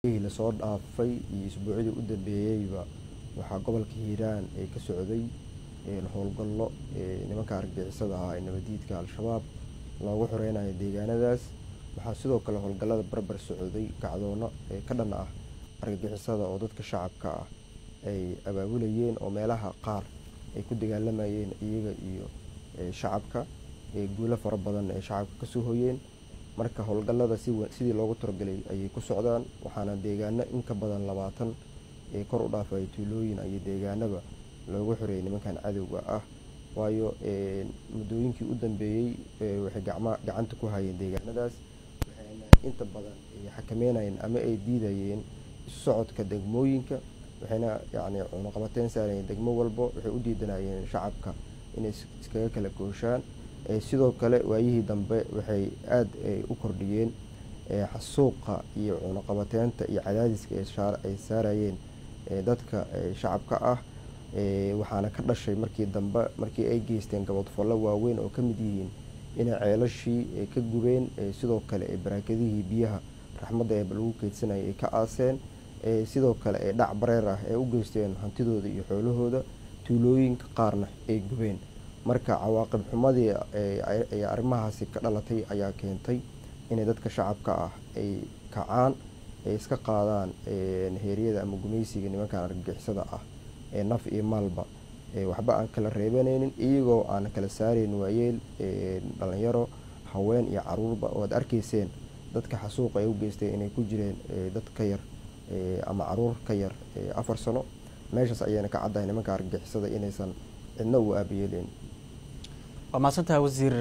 maalmihii lasoo dhaafay iyo isbuucyadii u dambeeyeyba waxaa gobolka hiiraan ee ka socday howlgallo nimanka argagixisada ahaa ee nabadiidka al-shabaab loogu xoreynayo deegaanadaas waxaa sidoo kale howlgallada barbar socday kacdoono ka dhan ah argagixisada oo dadka shacabka ah ay abaabulayeen oo meelaha qaar ay ku dagaalamayeen iyaga iyo shacabka guulo fara badan ay shacabka kasoo hoyeen marka howlgallada sidii loogu talagalay ayay ku socdaan waxaana deegaano inka badan labaatan ee kor u dhaafay tuulooyin iyo deegaanaba loogu xoreeyay nimankan cadowga ah waayo muddooyinkii u dambeeyey waxay gacanta ku hayeen deegaanadaas waxayna inta badan xakameynayeen ama ay diidayeen isu socodka degmooyinka waxayna yani cunuqabateyn saarayeen degmo walbo waxay u diidanayeen shacabka inay iskaga kala gooshaan sidoo kale waayihii dambe waxay aada u kordhiyeen xasuuqa iyo cunuqabateynta iyo cadaadiska ay saarayeen dadka shacabka ah waxaana ka dhashay markii dambe markii ay geysteen gabadfollo waaweyn oo ka mid yihiin inay ceelashii ka gubeen sidoo kale baraakadihii biyaha raxmadda ee lagu keydsanayay ay ka aaseen sidoo kale ee dhac bareer ah ee u geysteen hantidooda iyo xoolahooda tuulooyinka qaarna ay gubeen marka cawaaqib xumadii ay arrimahaasi ka dhalatay ayaa keentay inay dadka shacabka ah ay kacaan ay iska qaadaan heeryada ama gumaysiga nimankan argagixisada ah ee naf iyo maalba waxba aan kala reebanaynin iyagoo aan kala saarayn waayeel dhalinyaro haween iyo caruurba oo aad arkayseen dadka xasuuqa ay u geysteen inay ku jireen dad ka yar ama caruur ka yar afar sano meeshaas ayayna ka caddahay nimanka argagixisada inaysan cidna u aabayeeleyn waa mahadsantaha wasiir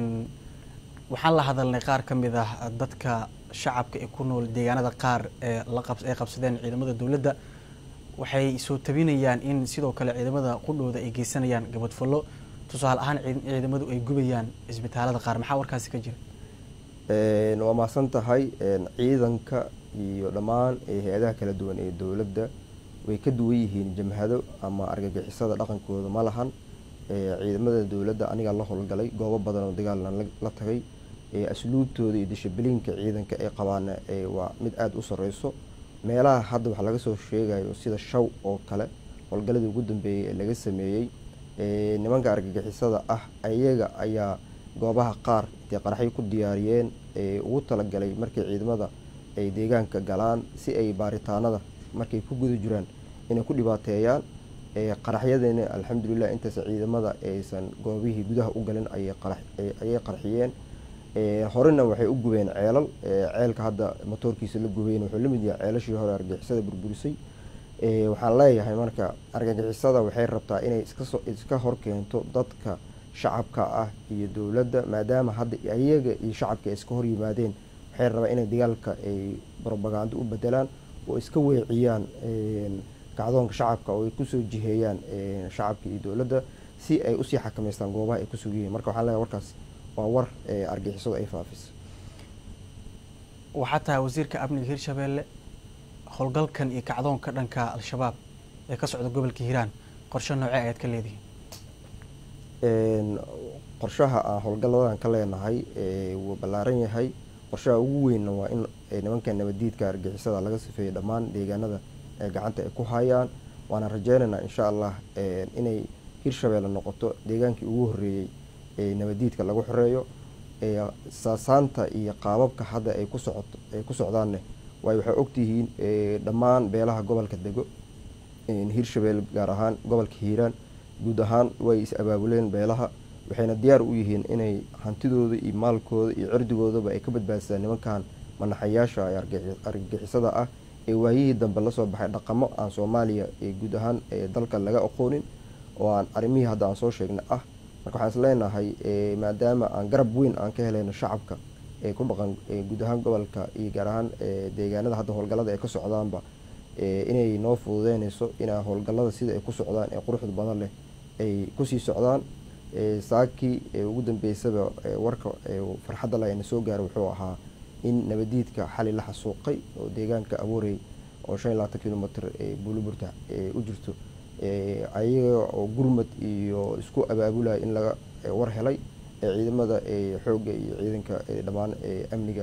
waxaan la hadalnay qaar ka mid ah dadka shacabka ee ku nool deegaanada qaar ee ay qabsadeen ciidamada dowladda waxay soo tabinayaan in sidoo kale ciidamada qudhooda ay geysanayaan gabadfallo tusaale ahaan ciidamadu ay gubayaan isbitaalada qaar maxaa warkaasi ka jira waa mahadsan tahay ciidanka iyo dhammaan hay-adaha kala duwan ee dowladda way ka duwan yihiin jamhado ama argagixisada dhaqankooda ma lahan ciidamada dowladda anigaa la howlgalay goobo badan oo dagaalna la tagay asluubtooda iyo dishibliinka ciidanka ay qabaana waa mid aada u sareyso meelaha hadda waxaa laga soo sheegayo sida shaw oo kale howlgaladii ugu dambeeyey ee laga sameeyey nimanka argagixisada ah ayaga ayaa goobaha qaar intay qaraxyo ku diyaariyeen ugu talagalay markay ciidamada ay deegaanka galaan si ay baaritaanada markay ku guda jiraan inay ku dhibaateeyaan qaraxyadana alxamdulilah intaas ciidamada aysan goobihii gudaha u galin ayay qarxiyeen horena waxay u gubeen ceelal ceelka hadda motoorkiisa la gubeyn wuxuu lamid yahay ceelashii hore argagixisada burburisay waxaan leeyahay marka argagixisada waxay rabtaa inay iska horkeento dadka shacabka ah iyo dowladda maadaama hadda ayaga iyo shacabka ay iska horyimaadeen waxay rabaa inay dagaalka ay robagando u bedelaan oo iska weeciyaan kacdoonka shacabka oo ay kusoo jiheeyaan shacabka iyo dowladda si ay usii xakameystaan goobaha ay kusug yihiin marka waxaan leeyahay warkaas waa war argixisadu ay faafisa waxaa tahay wasiirka amniga hirshabeelle howlgalkan iyo kacdoonka dhanka al-shabaab ee ka socda gobolka hiiraan qorshe noocee ayaad ka leedihiin qorshaha aan howlgalladan ka leenahay wuu ballaaran yahay qorshaha ugu weynna waa in nimanka nabadiidka argixisada laga sifeeyo dhammaan deegaanada ee gacanta ay ku hayaan waana rajeynaynaa insha allah inay hirshabeelle noqoto deegaankii ugu horreeyey ee nabadiidka lagu xoreeyo saasaanta iyo qaababka hadda ay ku socoto ay ku socdaanne waayo waxay ogtihiin dhammaan beelaha gobolka dego hirshabeelle gaar ahaan gobolka hiiraan guud ahaan way is abaabuleen beelaha waxayna diyaar u yihiin inay hantidooda iyo maalkooda iyo cirdigoodaba ay ka badbaadsadaan nimankan manaxayaasha argagixisada ah ee waayihii dambe lasoo baxay dhaqamo aan soomaaliya guud ahaan dalka laga aqoonin oo aan arrimihii hadda aan soo sheegnay ah marka waxaan is leenahay maadaama aan garab weyn aan ka helayno shacabka ee ku dhaqan guud ahaan gobolka iyo gaar ahaan deegaanada hadda howlgallada ay ka socdaanba inay noo fududeynayso inaa howlgallada sida ay ku socdaan ee quruxda badan leh ay kusii socdaan saakii ugu dambeysaba warka farxadda la na soo gaara wuxuu ahaa in nabadiidka xali la xasuuqay oo deegaanka abuurey oo shan iyo labaatan kilomitr buuliburta u jirto ayaga oo gurmad iyo isku abaabulaya in laga war helay ciidamada xoogga iyo ciidanka dhammaan amniga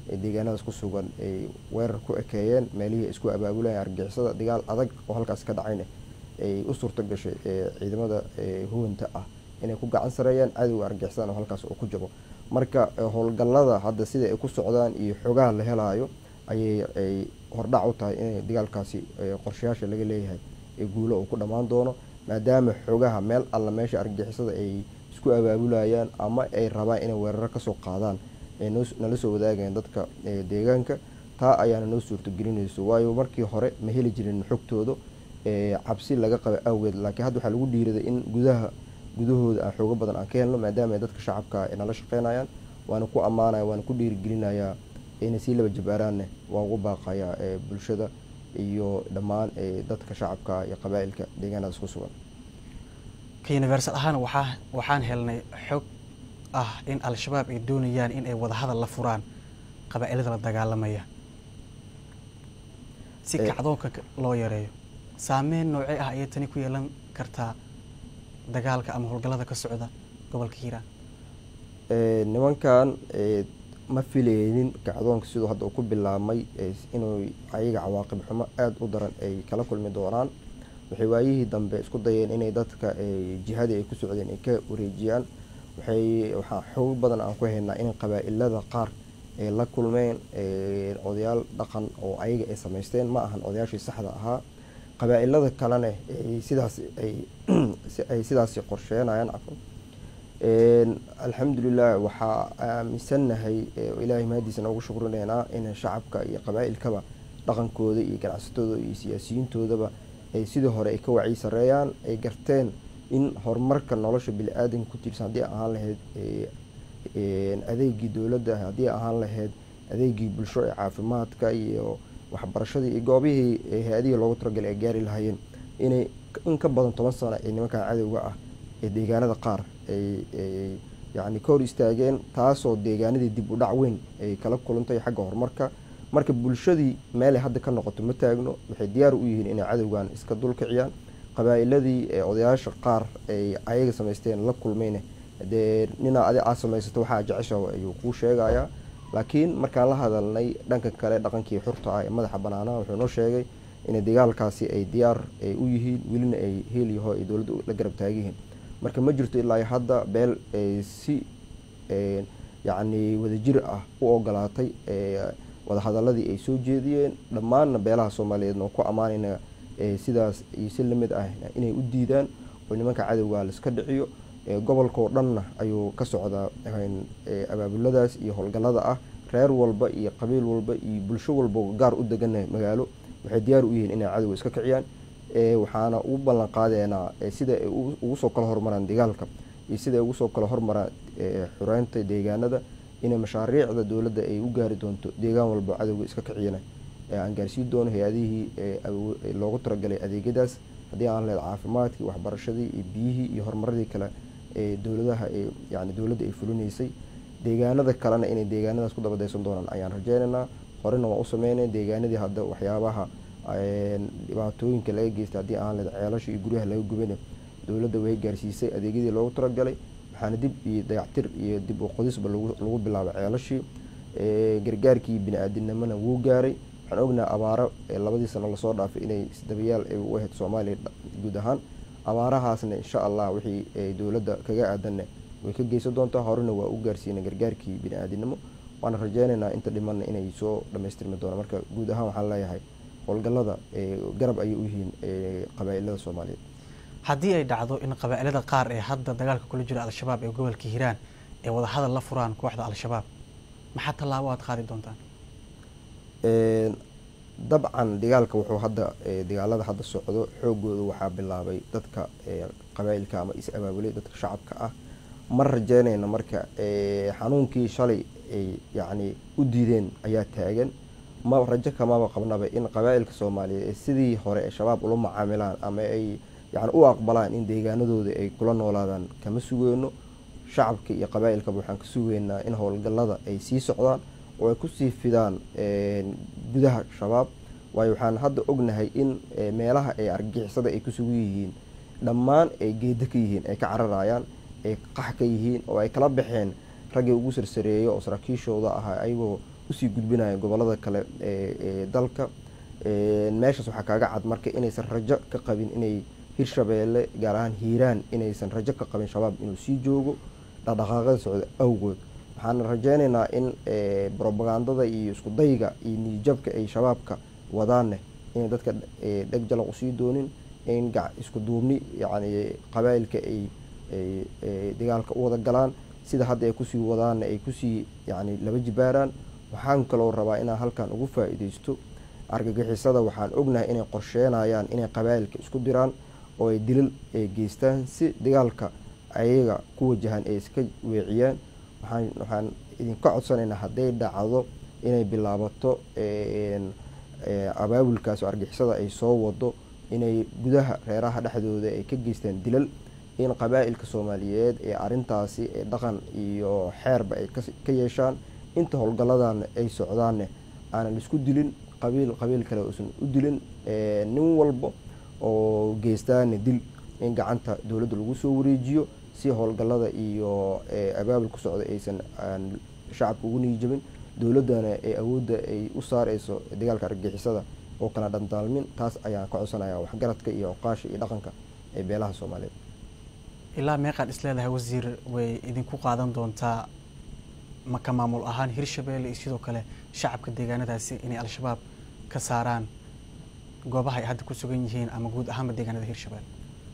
ee deegaanadaas ku sugan ay weerar ku ekeeyeen meelihii isku abaabulayeen argixisada dagaal adag oo halkaas ka dhacayna ay u suurto gashay ciidamada huwanta ah inay ku gacan sareeyaan cadowga argixisada oo halkaas uu ku jabo marka howlgallada hadda sida ay ku socdaan iyo xogaha la helaayo ayay ay hordhac u tahay inay dagaalkaasi qorshayaasha laga leeyahay ee guulo uu ku dhammaan doono maadaama xogaha meel alla meesha argixisada ay isku abaabulayaan ama ay rabaan inay weeraro kasoo qaadaan ay nala soo wadaagayaan dadka deegaanka taa ayaana noo suurtagelinayso waayo markii hore ma heli jirin xogtooda cabsi laga qaba awgeed laakiin hadda waxaa lagu dhiiraday in gudaha gudahooda aan xoogo badan aan ka helno maadaama ay dadka shacabka ay nala shaqeynayaan waana ku ammaanaya waana ku dhiirigelinayaa inay sii laba jabaaraanne waan ugu baaqayaa bulshada iyo dhammaan dadka shacabka iyo qabaa-ilka deegaanadaas ku sugan ka universal ahaan waxaa waxaan helnay xog ah in al-shabaab ay doonayaan in ay wadahadal la furaan qabaa-ilada la dagaalamaya si kacdoonka loo yareeyo saameyn noocee ah ayay tani ku yeelan kartaa dagaalka ama howlgallada ka socda gobolka hiiraan nimankan ma filaynin kacdoonka siduu hadda uu ku bilaabmay inuu ayaga cawaaqib xumo aada u daran ay kala kulmi doonaan waxay waayihii dambe isku dayeen inay dadka jihadii ay ku socdeen ay ka wareejiyaan waxay waxaa xoog badan aan ku haynaa in qabaa-ilada qaar ay la kulmeen odayaal dhaqan oo ayaga ay samaysteen ma ahan odayaashii saxda ahaa qabaa-ilada kalena sidaas ay sidaasi qorsheenayaan cafan alxamdulilah waxaa aaminsannahay ilaahay mahadiisa noogu shukrinaynaa in shacabka iyo qabaa-ilkaba dhaqankooda iyo ganacsatooda iyo siyaasiyiintoodaba ay sidii hore ay ka wacyi sareeyaan ay garteen in horumarka nolosha bili-aadanka ku tiirsan haddii ahaan lahayd adeegii dowladda haddii ahaan lahayd adeegii bulsho ee caafimaadka iyo waxbarashadii iyo goobihii hay-adihii loogu talagalay ay gaari lahaayeen inay in ka badan toban sano ee nimankan cadowga ah ee deegaanada qaar ay yacni ka hor istaageen taasoo deegaanadii dib u dhac weyn ay kala kulantay xagga horumarka marka bulshadii meelay hadda ka noqoto ma taagno waxay diyaar u yihiin inay cadowgan iska dulkiciyaan qabaa-iladii odayaasha qaar ay ayaga samaysteen la kulmayne dee ninaa adi aad samaysato waxaa jeceshaho ayuu kuu sheegayaa laakiin markaan la hadalnay dhanka kale dhaqankii xurta ah ee madaxa banaanaha wuxuu noo sheegay in dagaalkaasi ay diyaar ay u yihiin welina ay heelyaho ay dowladda la garab taagyihiin marka ma jirto ilaa hadda beel si yacni wadajir ah u ogolaatay wadahadaladii ay soo jeediyeen dhammaanna beelaha soomaaliyeed noo ku ammaanayna sidaas iyo si lamid ah inay u diidaan oo nimanka cadowga laiska dhiciyo gobolkao dhanna ayuu ka socdaa abaabuladaas iyo howlgallada ah reer walba iyo qabiil walba iyo bulsho walba gaar u degana magaalo waxay diyaar u yihiin inay cadowga iska kiciyaan waxaana ugu ballan qaadeynaa sida ay ugu soo kala hormaraan dagaalka iyo sida ay ugu soo kala hormaraan xureynta deegaanada inay mashaariicda dowladda ay u gaari doonto deegaan walba cadowga iska kiciyana aan gaarsiin doono hay-adihii loogu talagalay adeegyadaas haddii aan leed caafimaadkii waxbarashadii iyo biyihii iyo horumaradii kale ee dowladaha yani dowladda ay fulinaysay deegaanada kalena inay deegaanadaas ku dabadaysan doonaan ayaan rajeynaynaa horena waan u sameynay deegaanadii hadda waxyaabaha dhibaatooyinka laga geystay haddii aan leed ceelasha iyo guryaha laga gubana dowladda way gaarsiisay adeegyadii loogu talagalay waxaana dib iyo dayactir iyo dib u qodisba lagu bilaabay ceelashii gargaarkii bini-aadinimona wuu gaaray waxaan ognaha abaaro labadii sano lasoo dhaafay inay isdabayaal u ahayd soomaaliya guud ahaan abaarahaasna insha allah wixii dowladda kaga aadanna way ka geysan doontaa horena waa u gaarsiina gargaarkii bini-aadinimo waana rajeynaynaa inta dhimanna inay soo dhamaystirmi doonaan marka guud ahaan waxaan leeyahay howlgallada garab ayay u yihiin qabaa-ilada soomaaliyeed haddii ay dhacdo in qabaa-ilada qaar ee hadda dagaalka kula jira al-shabaab ee gobolka hiiraan ay wadahadal la furaan kooxda al-shabaab maxaa tallaabo aad qaadi doontaan dabcan dagaalka wuxuu hadda dagaalada hadda socdo xoogooda waxaa bilaabay dadka qabaa-ilka ama is abaabulay dadka shacabka ah ma rajeynayna marka xanuunkii shalay ay yacni u diideen ayaa taagan ma rajo kamaba qabnaba in qabaa-ilka soomaaliyeed ee sidii hore ee shabaab ula macaamilaan ama ay yani u aqbalaan in deegaanadooda ay kula noolaadaan kama sugeyno shacabka iyo qabaa-ilkaba waxaan ka sugeynaa in howlgallada ay sii socdaan oo ay kusii fidaan gudaha shabaab waayo waxaan hadda ognahay in meelaha ay argixisada ay ku sugan yihiin dhammaan ay geeda ka yihiin ay ka cararayaan ay qax ka yihiin oo ay kala baxeen raggii ugu sarsareeyo oo saraakiishooda ahaa ayagoo usii gudbinayaan gobolada kale ee dalka meeshaas waxaa kaaga cad marka inaysan rajo ka qabin inay hirshabeelle gaar ahaan hiiraan inaysan rajo ka qabin shabaab inuu sii joogo dhaqdhaqaaqada socda awgood waxaan rajeyneynaa in robagandada iyo isku dayga iyo niyijabka ay shabaabka wadaanne inay dadka dheg jalaq usii doonin in isku duubni yani qabaailka ay dagaalka u wada galaan sida hadda ay kusii wadaanna ay kusii yani laba jibaaraan waxaan kaloo rabaa inaan halkan ugu faa-iideysto argagixisada waxaan ognahay inay qorsheenayaan inay qabaailka isku diraan oo ay dilal ay geystaan si dagaalka ayaga ku wajahan ay iska weeciyaan waxaan waxaan idinka codsanaynaa hadday dhacdo inay bilaabato abaabulkaas oo argixisada ay soo wado inay gudaha reeraha dhexdooda ay ka geystaan dilal in qabaa-ilka soomaaliyeed ee arintaasi ee dhaqan iyo xeerba ay ka yeeshaan inta howlgaladan ay socdaanne aanan isku dilin qabiil qabiil kale uusan u dilin nin walba oo geystaana dil in gacanta dowladda lagu soo wareejiyo si howlgalada iyo abaabulka socda aysan shacabka ugu niijabin dowladdana ee awoodda ay u saareyso dagaalka argagixisada oo kala dhantaalmin taas ayaan ka codsanaya waxgaradka iyo oqaasha iyo dhaqanka ee beelaha soomaaliyeed ilaa meeqaad isleedahay wasiir way idinku qaadan doontaa maka maamul ahaan hirshabeelle iyo sidoo kale shacabka deegaanadaasi inay al-shabaab ka saaraan goobaha ay hadda ku sugan yihiin ama guud ahaanba deegaanada hirshabeelle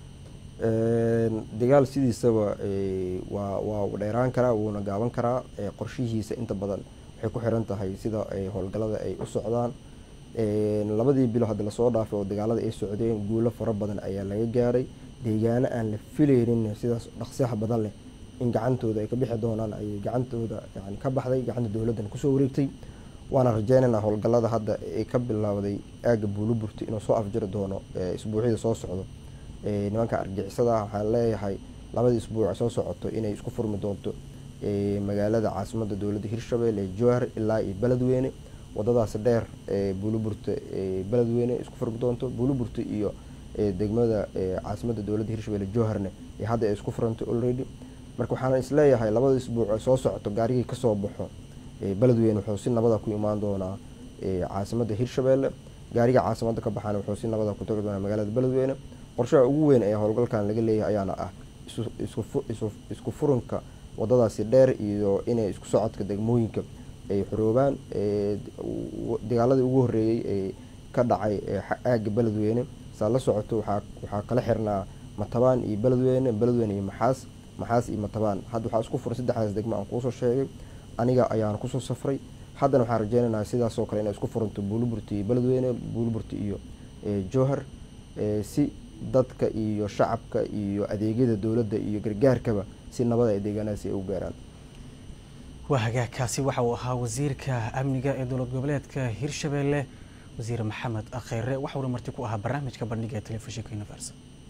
dagaal sidiisaba waa waa dheeraan karaa wuuna gaaban karaa qorshihiisa inta badan waxay ku xiran tahay sida howlgalada ay u socdaan labadii bilo hadda lasoo dhaafay oo dagaalada ay socdeen guulo fara badan ayaa laga gaaray deegaano aan la filaynin sidaas dhaqsiyaha badan leh in gacantooda ay ka bixi doonaan ayay gacantooda yani ka baxday gacanta dowladdan kusoo wareegtay waana rajeynaynaa howlgalada hadda ay ka bilowday aagga buuliburti inuu soo afjiri doono isbuucyada soo socdo nimanka argixisada ah waxaan leeyahay labadii isbuuc soo socoto inay isku furmi doonto magaalada caasimada dowladda hirshabelle ee jowhar ilaa iyo beledweyne wadadaasi dheer buuliburta beledweyne isku furmi doonto buuliburta iyo degmada caasimada dowladda hirshabelle jowharne ee hadda ay isku furantay already marka waxaan isleeyahay labada isbuuc soo socoto gaarigii kasoo baxo beledweyne wuxuu si nabada ku imaan doonaa caasimada hirshabelle gaariga caasimada ka baxaana wuxuu si nabada ku tagi doonaa magaalada beledweyne qorshaha ugu weyn ee howlgalkan laga leeyahay ayaana ah isku furinka wadadaasi dheer iyo inay isku socodka degmooyinka ay xoroobaan dagaaladii ugu horeeyey ee ka dhacay aaga beledweyne saa la socoto waxaa kala xirnaa matabaan iyo beledweyne beledweyne iyo maxaas maxaas iyo matabaan hadda waxaa isku furan saddexdaas degmo aan kuusoo sheegay aniga ayaan kusoo safray haddana waxaan rajeynaynaa sidaasoo kale inay isku furanto buuliburti iyo beledweyne buuliburti iyo jowhar si dadka iyo shacabka iyo adeegyada dowladda iyo gargaarkaba si nabada ay deegaanadaasi ay u gaaraan waa hagaagkaasi waxa uu ahaa wasiirka amniga ee dowlad goboleedka hirshabeelle wasiir maxamed kheyre waxauna marti ku ahaa barnaamijka bandhiga ee telefishinka universal